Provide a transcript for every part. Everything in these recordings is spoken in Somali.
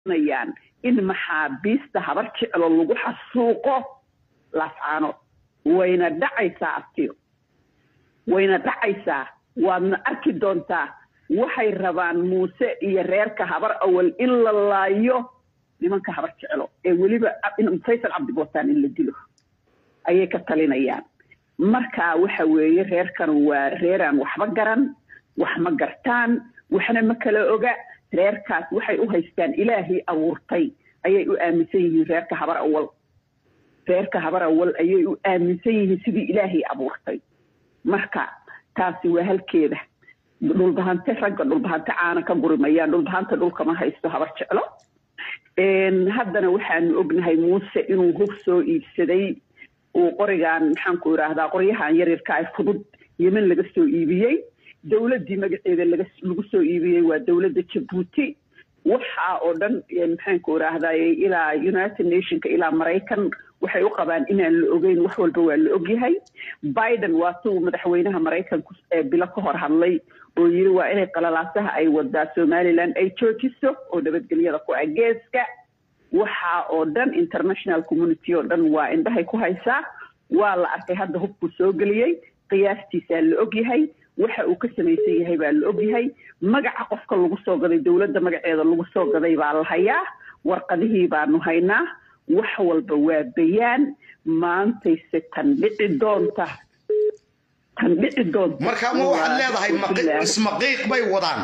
nayaan in maxaabiista habar jeclo lagu xasuuqo laascaano wayna dhacaysaa abtiyo wayna dhacaysaa waadna arki doontaa waxay rabaan muuse iyo reerka habar awal in la laayo nimanka habar jeclo ee weliba faysal cabdibotaan in la dilo ayay ka talinayaan marka waxa weeye reerkan waa reeraan waxba garan wax ma gartaan waxna ma kala oga reerkaas waxay u haystaan ilaahay abuurtay ayay u aaminsan yihiin reerka habar awal reerka habar awal ayay u aaminsan yihiin sidii ilaahay abuurtay marka taasi waa halkeeda dhulbahante ragga dhulbahante caana ka gurimayaan dhulbahanta dhulkama haysto habar jeclo haddana waxaanu ognahay muuse inuu hub soo iibsaday uu qorigan maxaanku idhaahdaa qoryahan yaryarka ay fudud yemen laga soo iibiyey dowladdii magaceeda lagu soo iibiyey waa dowladda jabuuti waxaa oo dhan maxaanku idhaahdaye ilaa united nationka ilaa maraykan waxay u qabaan inaan la ogeyn wax walba waa la ogyahay biden waa si uu madaxweynaha maraykanku bilo ka hor hadlay oo yiri waa inay qalalaasaha ay wadaa somaliland ay joojiso oo nabadgelyada ku ah geeska waxaa oo dhan international community oo dhan waa indhahay ku haysaa waa la arkay hadda hubkuu soo geliyey qiyaastiisaa la ogyahay waxa uu ka samaysan yahay baa la ogyahay magaca qofka lagu soo gaday dowladda magaceeda lagu soo gaday baa la hayaa warqadihii baanu haynaa wax walba waa bayaan maantayse tan dhici doonta tan dhici doonta marka ma waxaad leedahay ismaqiiq bay wadaan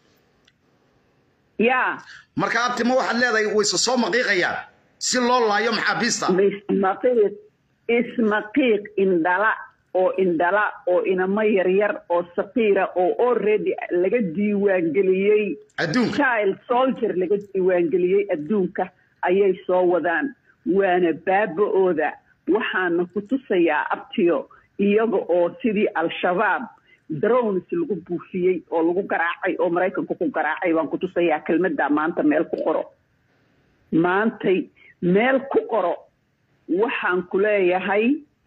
yaa marka abti ma waxaad leedahay wayse soo maqiiqayaan si loo laayo maxaabiista ismaqiiq ismaqiiq indhala oo indhala oo inamo yaryar oo saqiira oo already laga diiwaangeliyey adduunka child soldier laga diiwaangeliyey adduunka ayay soo wadaan waana baaba-ooda waxaana ku tusayaa abtiyo iyaga oo sidii al-shabaab drones lagu buufiyey oo lagu garaacay oo maraykanku ku garaacay baan ku tusayaa kelmadda maanta meel ku qoro maantay meel ku qoro waxaan ku leeyahay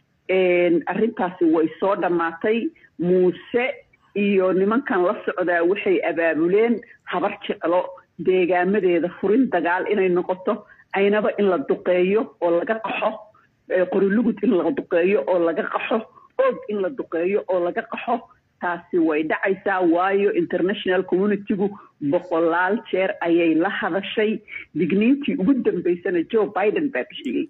arrintaasi way soo dhammaatay muuse iyo nimankan la socdaa waxay abaabuleen habar jeclo deegaamadeeda furin dagaal inay noqoto aynaba in la duqeeyo oo laga qaxo qorilugud in la duqeeyo oo laga qaxo og in la duqeeyo oo laga qaxo taasi way dhacaysaa waayo international communitygu boqolaal jeer ayay la hadashay digniintii ugu dambaysana joe biden baa bixiyey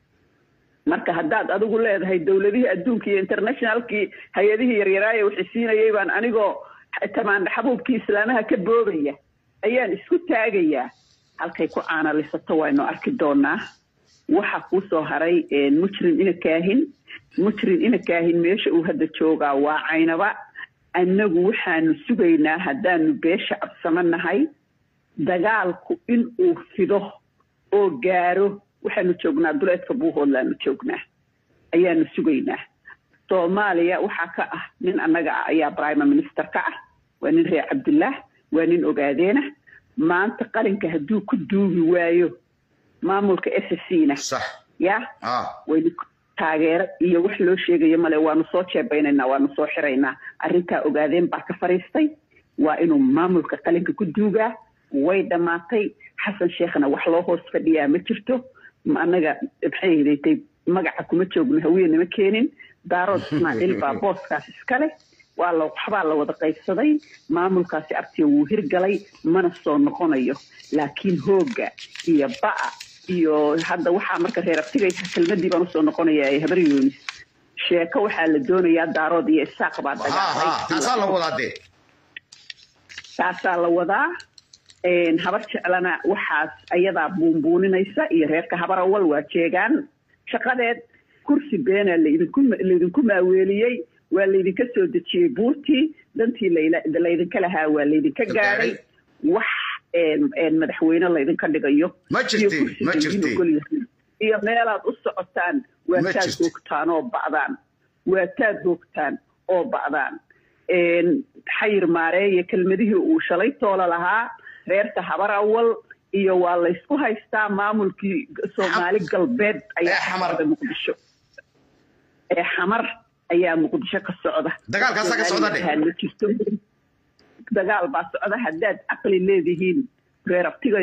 marka haddaad adigu leedahay dowladihii adduunka iyo internationalkii hay-adihii yaryaraaye waxay siinayay baan anigoo tamaandha xabuubkii islaamaha ka boobaya ayaan isku taagayaa halkay ku caanalisato waynu arki doonaa waxa kuu soo haray mujrim ina kaahin mujrim ina kaahin meesha uu hadda joogaa waa caynaba annagu waxaanu sugaynaa haddaanu beesha cabsamanahay dagaalku in uu fido oo gaaro waxaanu joognaa duleedka buuhoodlaanu joognaa ayaanu sugaynaa soomaaliya waxaa ka ah nin annaga ah ayaa prime minister ka ah waa nin reer cabdullah waa nin ogaadeena maanta qalinka hadduu ku duugi waayo maamulka s c na ya waynu taageero iyo wax loo sheegayo male waanu soo jeebaynaynaa waanu soo xiraynaa arrintaa ogaadeen baa ka fariistay waa inuu maamulka qalinka ku duugaa way dhammaatay xasan sheekhna wax loo hoos fadhiyaa ma jirto annaga maxay hidatay magaca kuma joogno hawiyenama keenin daarood ismaaciil baa booskaas iskale waa la waxbaa la wada qaybsaday maamulkaasi abtiga wuu hirgalay mana soo noqonayo laakiin hoogga iyo ba'a iyo hadda waxaa marka reer abtigaysa kelmadii baan usoo noqonaya ee habar yoonis sheeko waxaa la doonayaa daarood iyo isaaq baa dagaalay taasaa la wadaa habar jeclana waxaas ayadaa buunbuuninaysa iyo reerka habar awal waa jeegaan shaqadeed kursi beenaa laydinku maaweeliyey waa laydinka soo dejiyey buurtii dantii laydinka lahaa waa laydinka gaadhay wax madaxweyne laydinka dhigayo iyo meelaad u socotaan waa taad hoogtaan oo ba'daan waa taad hoogtaan oo ba'daan xayir maareeye kelmadihii uu shalay toola lahaa reerka habar awal iyo waa laysku haystaa maamulkii soomaali galbeed ayaa xamarda muqdisho ee xamar ayaa muqdisho ka socda dagaalkaasaa ka socda ma jirto dagaal baa socda haddaad caqli leedihiin reer abtigayow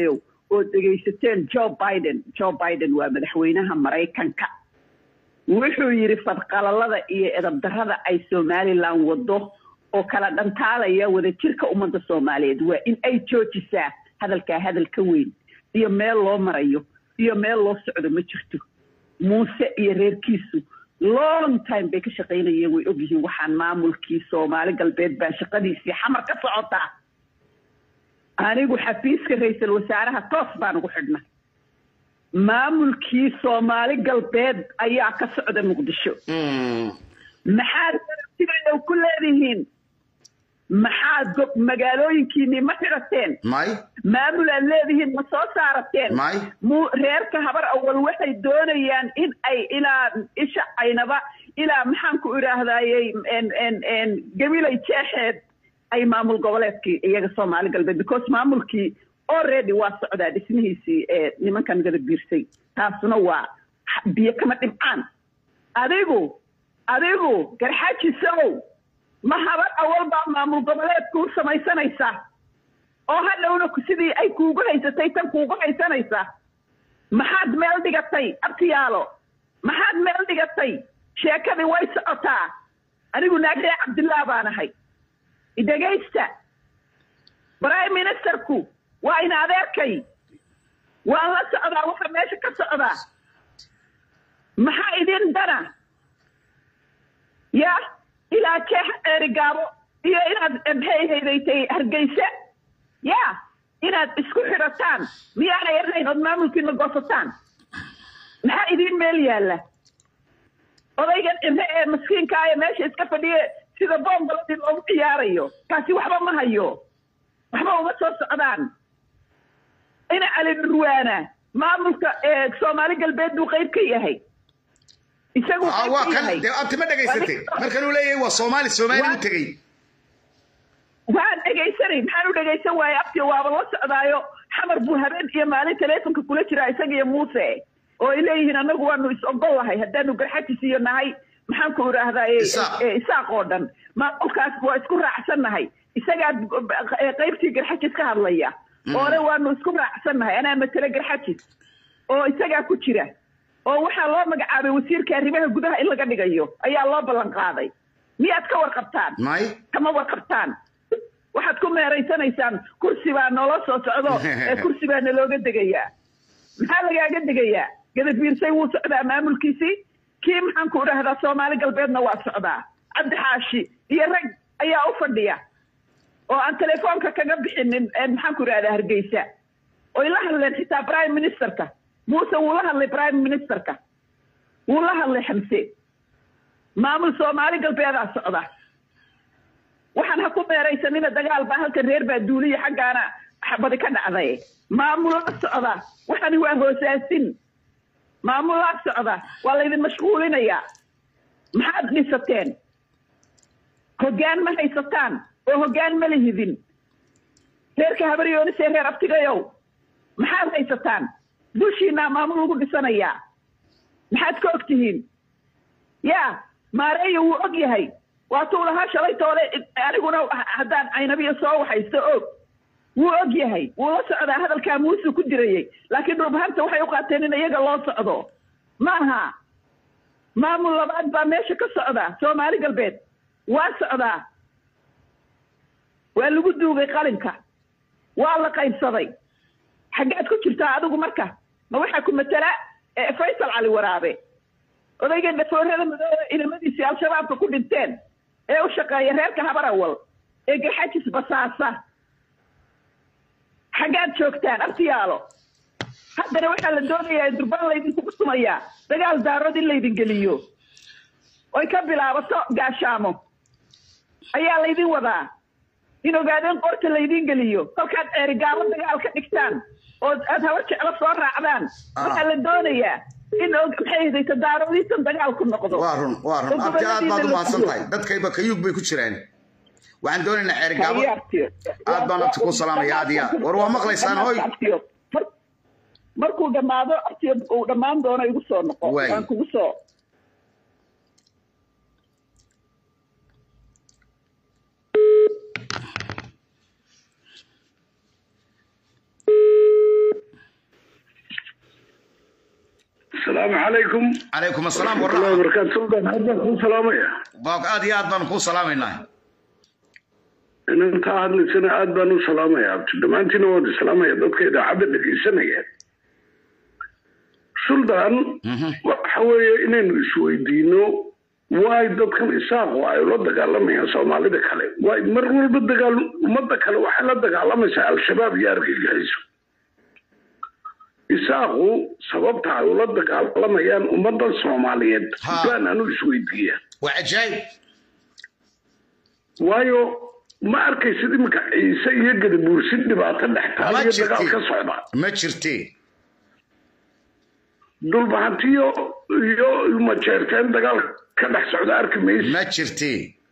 oo dhegaysateen joe biden joe biden waa madaxweynaha maraykanka wuxuu yidhi fadqalalada iyo edabdarrada ay somalilan wado oo kala dhantaalaya wadajirka ummadda soomaaliyeed waa in ay joojisaa hadalkaa hadal ka weyn iyo meel loo marayo iyo meel loo socdo ma jirto muuse iyo reerkiisu long time bay ka shaqaynayeen way ogyihiin waxaan maamulkii soomaali galbeed baa shaqadiisii xamar ka socotaa anigu xafiiska ra-iisul wasaaraha toos baan ugu xidhnay maamulkii soomaali galbeed ayaa ka socda muqdisho maxaad garabtigayow ku leedihiin maxaad go- magaalooyinkiinii ma xidhateen may maamul aad leedihiin ma soo saarateen may mu reerka habar awal waxay doonayaan in ay ilaa isha aynaba ilaa maxaanku idhaahdayey en- en- en gabilay jeexeed ay maamul goboleedkii iyaga soomaali galbeed because maamulkii already waa socdaa dhismihiisii ee nimankan gada biirsay taasuna waa biyo kama dhibcaan adigu adigu garxaajisow ma habar awal baa maamul goboleedku u samaysanaysa oo hadhowna ku- sidii ay kuugu haysatay tan kuugu haysanaysa maxaad meel dhigatay abtiyaalo maxaad meel dhigatay sheekadii way socotaa anigu naagdee cabdillah baan ahay idhegaysta prime ministerku waa in adeerkay waan la socdaa waxa meesha ka socdaa maxaa idin dana ya ilaa jeex eerigaabo iyo inaad maxay haydaytay hargeysa ya inaad isku xidhataan miyaanay ahayn ood maamulkiina goosataan maxaa idiin meel yaalla odaygan cimre ee maskiinka ee meesha iska fadhiye sida boombaladii loogu ciyaarayo kaasi waxba ma hayo waxba uma soo socdaan ina cali nurwaana maamulka ee soomaali galbeed buu qayb ka yahay isagu Ah, qayb waa ka kan yahay dee abti ma dhegaysatay markan uu leeyahay waa soomaali soomaali u Waa- tegey waan dhegaysanay maxaan u dhegaysan waaye abtiyo waaba la socdaayo xamar buu habeen iyo maalin taleefonka kula jiraa isaga iyo muuse oo ay leeyihiin annagu waanu is ogol lahay haddaanu garxajis iyo nahay maxaan ku idhaahdaa Isaaq. isaaq oo dhan maamulkaas waa isku raacsannahay isagaa eh, qaybtii garxajis ka hadlaya oole waanu isku raacsannahay anaa matele garxajis oo isagaa ku jira oo waxaa loo magacaabay wasiirka arrimaha gudaha in laga dhigayo ayaa loo ballan qaaday miyaad ka warqabtaan may kama warqabtaan waxaad ku meeraysanaysaan kursi baa noola soo socdo ee kursi baa nalooga degayaa maxaa lagaaga degayaa gadabiirsay wuu socdaa maamulkiisii kii maxaan ku idhaahdaa soomaali galbeedna waa socdaa cabdi xaashi iyo rag ayaa u fadhiya oo aan telefoonka kaga bixinin ee maxaan ku idhahdaa hargeysa oy la hadleen xitaa prime ministerka muuse wuu la hadlay prime ministerka wuu la hadlay xamse maamul soomaali galbeedaa socda waxaan ha ku meeraysanina dagaal baa halkan reer baa duuliya xaggaana xabadi ka dhacday maamulaa socda waxani waa hoosaasin maamulaa socda waa laydin mashquulinayaa maxaad dhisateen hoggaan ma haysataan oo hoggaan ma lihidin reerka habaryoonisee reer abtigayow maxaad haysataan dushiinaa maamul lagu dhisanayaa maxaad ka og tihiin yaa maareeya wuu og yahay waatuu lahaa shalay toole aniguna haddaan caynabiya soo waxaysto og wuu og yahay wuu la socdaa hadalkaa muuse ku dirayey laakiin dhulbahanta waxay u qaateen in iyaga loo socdo maaha maamul labaad baa meesha ka socda soomaali galbeed waa socdaa waa lagu duugay qalinka waa la qaybsaday xaggaad ku jirtaa adigu marka ma waxaa ku matala eh, faysal cali waraabe odayga dhafoorada madoobe inamadiisii al-shabaabka ku dhinteen ee u shaqeeya reerka habarawal ee garxajis basaasa xaggaad joogtaan abtiyaalo haddana waxaa la doonayaa durbaan laydinkugu sumayaa dagaal daarood in laydin geliyo oy ka bilaabato gaashaamo ayaa laydin wadaa in ogaadeen qorta laydin geliyo kolkaad ceerigaalo dagaal ka dhigtaan oo aad habar jeclo soo raacdaan waxaa la doonayaa in og- maxay hedayto daaroodiisan dagaal ku noqdo waa run waa run oo abti aad baad u goboladiina la mahadsan gubo. tahay dadkayba kayuug bay ku jiraan waxaan doonaynaa ceerigaabo Hayaabtiyo. aad baan abti ku salaamaya aad iyo aad war waa maqlaysaan hoy Abtiyo. Mar- markuu dhammaado abtiyo uu dhammaan doono igu soo noqo Waay. waan kugu soo السلام عليكم calaykum asalaam ورحمة الله waraxma وبركاته سلطان هذا كل سلام يا Waa- aad iyo aad baan kuu salaamaynaa إن أنت هذا سنة عاد بانو سلام يا عبد ما أنت نود سلام يا دوك إذا عبد لك سنة يا سلطان Mhm. وحوي إن نسوي دينو واي dadkan isaaq oo ay la dagaalamayaan soomaalida kale waay mar walba dagaal ummadda kale waxay la dagaalamaysaa al-shabaab iyo argagixisyo isaaqu sababta ay ula dagaalamayaan ummaddan soomaaliyeed Ha. baan anu isweydiiya waa cajaayib waayo ma arkaysid iminka ciise iyo gadabuursin dhibaato dhex ma taaliyo dagaal ka jirti socda ma jirti dulbahantiyo iyo majeerteen dagaal ka dhex socda arki maysa ma jirti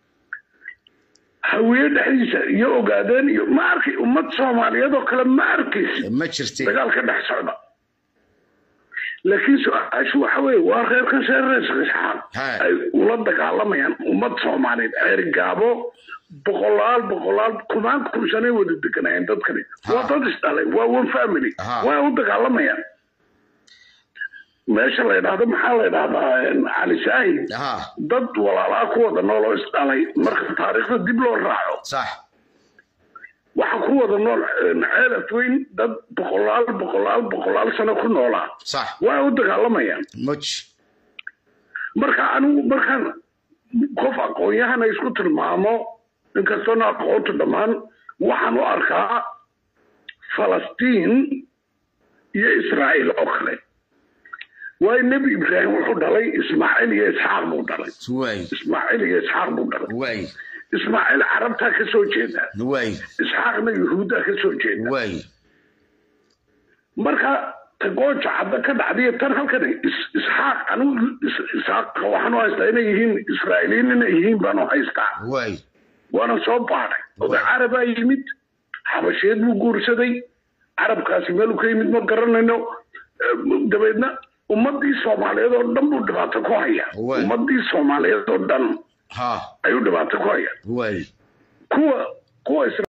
hawiye dhexdiisa iyo ogaadeen iyo ma arkay ummad soomaaliyeed oo kale ma arkaysid ma jirti dagaal ka dhex socda laakiin su-aashu waxa weeye waa reerkan seerees isxaaq Haa. ay ula dagaalamayaan ummad soomaaliyeed ceerigaabo boqolaal boqolaal kumaan kursanay wada deganayeen dadkani waa dad isdhalay waa one family Haa. waa u dagaalamayaan meesha la yidhaahdo maxaa la yidhahdaa cali saahid ha dad walaalaa ku wada nool oo isdhalay marka taariikhda dib loo raaco sax waxa ku wada nool ceelaf weyn dad boqolaal boqolaal boqolaal sano ku noolaa sax waa u dagaalamayaan muj marka anigu markaan qof aqoon-yahana isku tilmaamo inkastoona aqoontu dhammaan waxaan u arkaa falastiin iyo israa'iil oo kale waayo nebi ibraahim wuxuu dhalay ismaaciil iyo isxaaq buu dhalay waay ismaaciil iyo isxaaq buu dhalay waay ismaaciil carabtaa ka soo jeeda waay isxaaqna yuhuuddaa ka soo jeeda waay marka tagooja cadda ka dhacdiyo tan halkan is- isxaaq anigu is- isxaaqa waxaan u haystaa inay yihiin israa'iiliyiin inay yihiin baan u haystaa waay waana soo baadhay oday carabaa yimid xabasheed buu guursaday carabkaasi meeluu ka yimid ma garanayno Eh, dabeedna ummadii soomaaliyeed oo dhan buu dhibaato ku haya Waay. ummadii soomaaliyeed oo dhan ha ayuu dhibaato ku haya waay kuwa kuwa